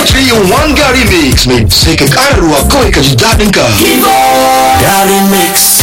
3 in 1 Gary Mix mai sai ka ƙara ruwa kawai ka ji daɗin ka. Gary Mix.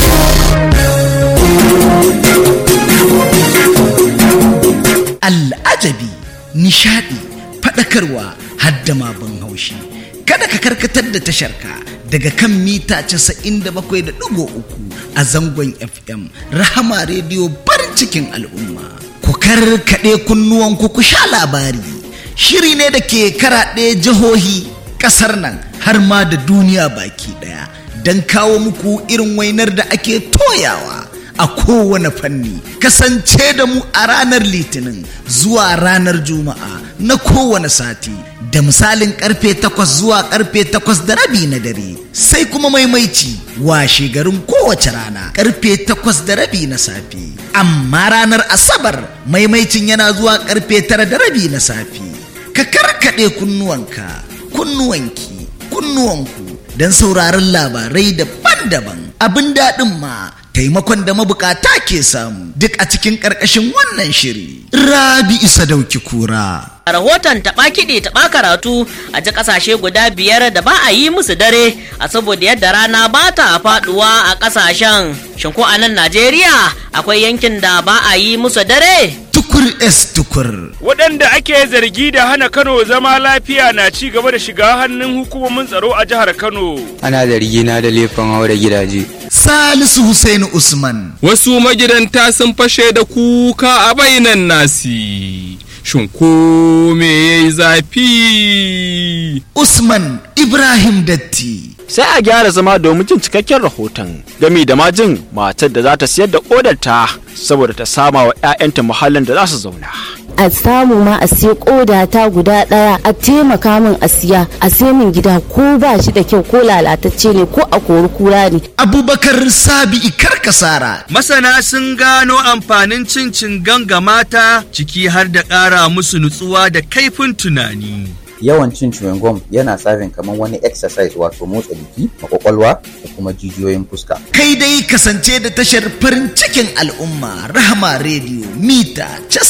Al'ajabi, nishadi, faɗakarwa hadda ma ban haushi. Kada ka karkatar da tasharka daga kan mita 97.3 a zangon FM Rahama Radio barin cikin al'umma. Ku karkaɗe kunnuwanku ku sha labari. Shiri ne da ke karaɗe jihohi ƙasar nan har ma da duniya baki ɗaya don kawo muku irin wainar da ake toyawa. a kowane fanni kasance da mu a ranar litinin zuwa ranar juma'a na kowane sati da misalin karfe takwas zuwa karfe takwas da rabi na dare sai kuma maimaici washe garin kowace rana karfe takwas da rabi na safe amma ranar asabar maimaicin yana zuwa karfe tara da rabi na safe ka karkaɗe kunnuwanka kunnuwanki kunnuwanku don sauraron labarai daban-daban abin daɗin ma taimakon da mabukata ke samu duk a cikin ƙarƙashin wannan shiri. Rabi isa dauki kura. rahoton taɓa kiɗi taɓa karatu a ji ƙasashe guda biyar da ba a yi musu dare a saboda yadda rana ba ta faɗuwa a ƙasashen shin ko a nan najeriya akwai yankin da ba a yi musu dare Tukur es tukur. waɗanda ake zargi da hana kano zama lafiya na ci gaba da shiga hannun hukumomin tsaro a jihar kano ana zargina da laifin haura gidaje Salisu Hussein Usman. Wasu magidanta sun fashe da kuka a bainan nasi. Shin ko me ya yi zafi? Usman Ibrahim Datti. sai a gyara zama domin jin cikakken rahoton gami da majin matar da za ta siyar da kodarta saboda ta sama wa 'ya'yanta muhallin da za su zauna a samu ma a siya koda ta guda daya a taimaka min a siya a sai min gida ko ba shi da kyau ko lalatacce ne ko a kori kura ne Abubakar Sabi'i Karkasara. Masana sun gano amfanin cin cingan ga mata ciki har da ƙara musu nutsuwa da kaifin tunani. yawan cin chewing gum yana tsarin kamar wani exercise wato motsa jiki a kwakwalwa da kuma jijiyoyin fuska Kai dai kasance da tashar farin cikin al'umma Rahama Radio mita